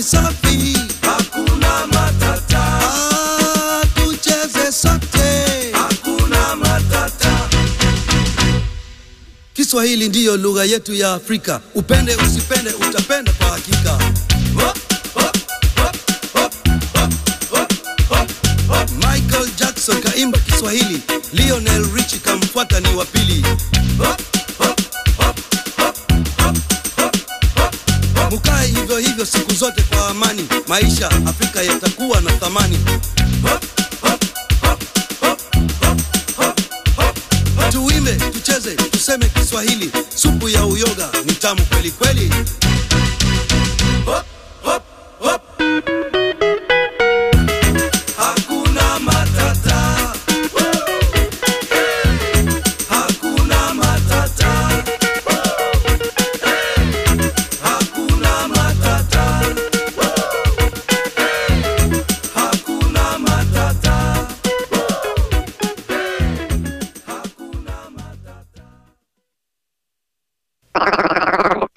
safi, hakuna matata, ah, tucheze sote. hakuna matata. Kiswahili ndiyo lugha yetu ya Afrika, upende usipende, utapenda kwa hakika. Hop, hop, hop, hop, hop, hop, hop, hop. Michael Jackson kaimba Kiswahili, Lionel Richie kamfuata ni wa pili. Hop, hop, hop, hop, hop, hop, hop. Mukae hivyo hivyo siku zote kwa amani, maisha Afrika yatakuwa na thamani. Hop, hop, hop, hop, hop, hop, hop. Tuimbe, tucheze, tuseme Kiswahili, supu ya uyoga ni tamu kweli kweli. Hop, hop, hop. Hakuna matata. Hakuna matata. Hakuna matata. Hakuna matata. Hakuna matata.